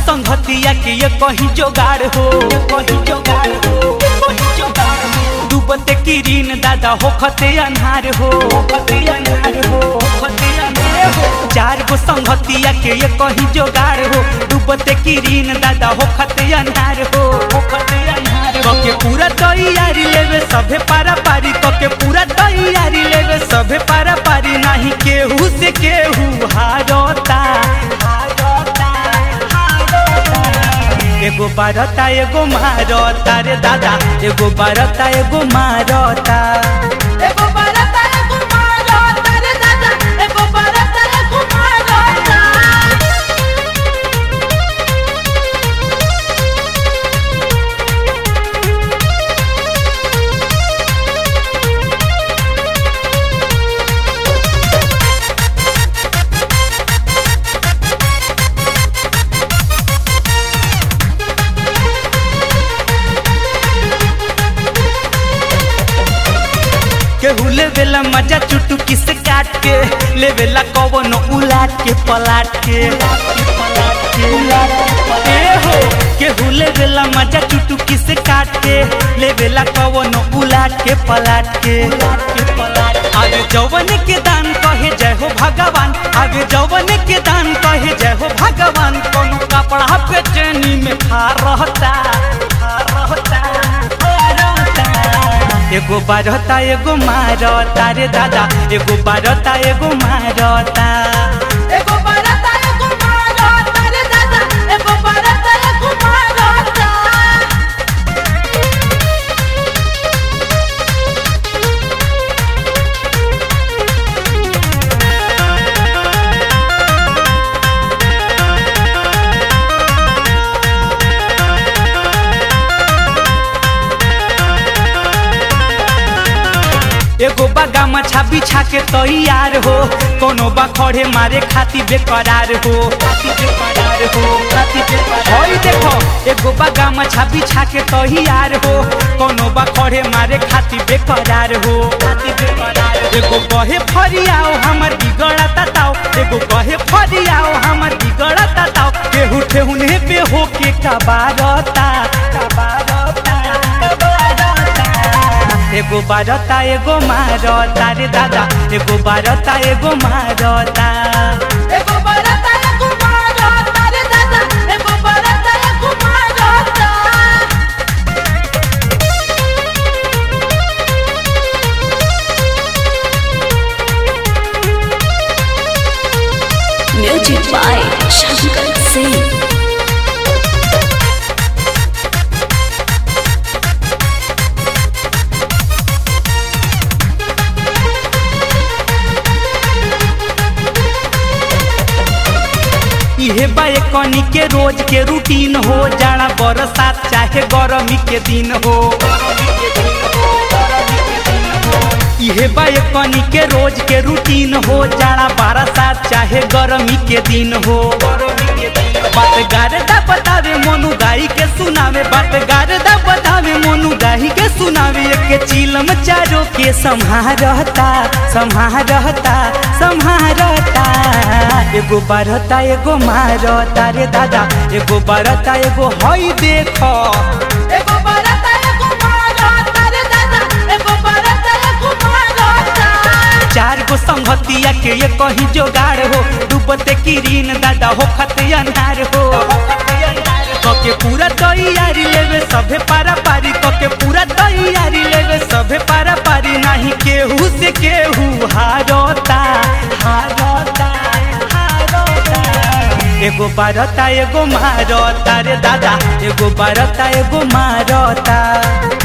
संगतिया के ये कहीं जोगाड़ हो ये कहीं जोगाड़ हो ये कहीं जोगाड़ हो डूबते किरीन दादा होखते अन्हार हो होखते अन्हार हो होखते अन्हार हो चार गो संगतिया के ये कहीं जोगाड़ हो डूबते किरीन दादा होखते अन्हार हो होखते अन्हार हो के पूरा तैयारी लेवे सभे पारा पारी के पूरा तैयारी लेवे सभे पारा पारी नहीं केहू से केहू हारता हारता हारता एगो बारता एगो मारता रे दादा एगो बारता एगो मारता एगो बरता एगो मारता रे दादा एगो बरता एगो मारता केहू लेवेला मजा चुटुकी से काट के लेवेला कवनो उलाट के पलाट के ए हो केहू लेवेला मजा चुटुकी से काट के लेवेला कवनो उलाट के पलाट के आगे जौवन के दान कहे जय हो भगवान आगे जौवन के दान कहे जय हो भगवान कोनो कपड़ा पे चैनी में खा रहता खा रहता खा रहता एगो बारता एगो मारता रे दादा एगो बारता एगो मारता एगो बरता एगो मारता रे दादा एगो बरता एगो मारता एगो बागा मछा बिछा के तैयार हो कोनो बा खड़े मारे खाती बेकरार हो खाती बेकरार हो खाती बेकरार होई देखो एगो बागा मछा बिछा के तैयार हो कोनो बा खड़े मारे खाती बेकरार हो खाती बेकरार एगो कहे फरियाओ हमर बिगड़ता ताओ एगो कहे फरियाओ हमर बिगड़ता ताओ केहू ठेहुने पे हो के कबारता कबारता कबारता एगो बारता एगो मारता रे दादा एगो बारता एगो मारता एगो बरता एगो मारता रे दादा एगो बरता एगो मारता Music by Shankar Singh. इहे बा कनी के रोज के रूटीन हो जाड़ा बरसात चाहे गरमी के दिन हो इहे बा कनी के रोज के रूटीन हो जाड़ा बरसात चाहे गरमी के दिन हो बात गारदा बतावे मोनू गाई के सुनावे बात गारदा बतावे मोनू गाई के सुनावे एक चिलम चारों के संहारता संहारता संहारता एगो बारता एगो मारता रे दादा एगो बारता एगो हई देखो एगो बरता एगो मारता रे दादा एगो बरता एगो मारता चार गो संगतिया के ये कहीं जोगाड़ हो डूबते किरीन दादा हो खते अन्हार हो कके पूरा तैयारी लेवे सभे पारा पारी कके पूरा तैयारी लेवे सभे पारा पारी नहीं केहू से केहू हारता हारता हारता एगो बारता एगो मारता रे दादा एगो बारता एगो मारता